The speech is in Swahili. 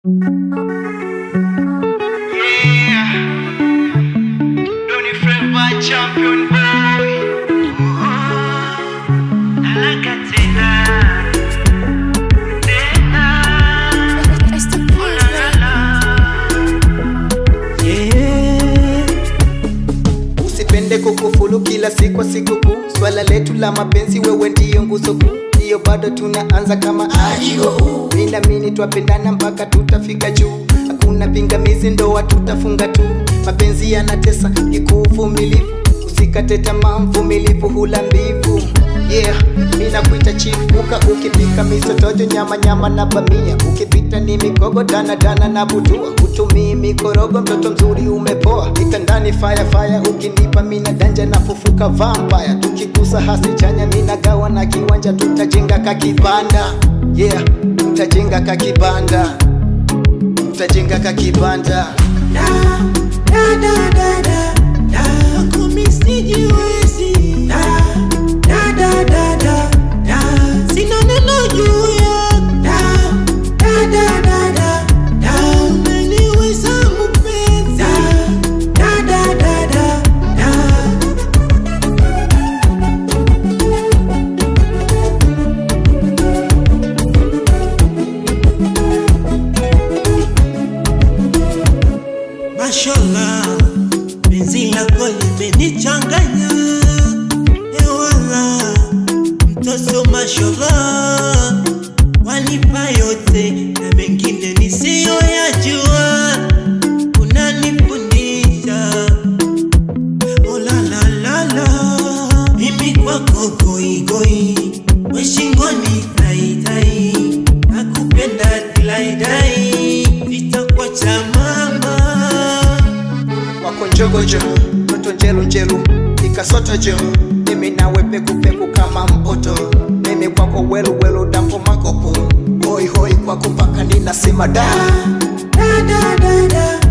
Yeah. Donny Flavor champion boy. Oh, Nalaka tena. Tena. Oh, la, la, la. Usipende kukufulu kila siku sikukuu, swala letu la mapenzi, wewe ndiyo nguzo kuu, ndiyo bado tunaanza kama aio. Minamini twapendana mpaka tutafika juu, hakuna pingamizi, ndoa tutafunga tu. Mapenzi yanatesa, kikuu uvumilivu, usikate tamaa, mvumilivu hula mbivu. Yeah, mina kuita chief uka ukipika misotojo nyama nyama na bamia ukipita ni migogo dana dana na butua utumii mikorogo mtoto mzuri umepoa kitandani fire fire ukinipa mina danja na fufuka vampire tukigusa hasi chanya mina gawa na kiwanja tutajenga kakibanda yeah tutajenga kakibanda tutajenga kakibanda Sina neno juu ya umeniweza mpenzi Mashallah, penzi lako limenichanganya ewala, mtoto mashallah, wanipa yote na mengine nisiyoyajua, unanifundisha oh la la la la, mimi kwako goigoi, we shingoni taitai, nakupenda tilaidai, sitakuacha mama. wako njogojo toto njelu njelu ikasoto jo mimi nawe pekupeku kama mpoto mimi kwako welu welu dampo makopo hoi hoi kwako mpaka ninasema da da da da da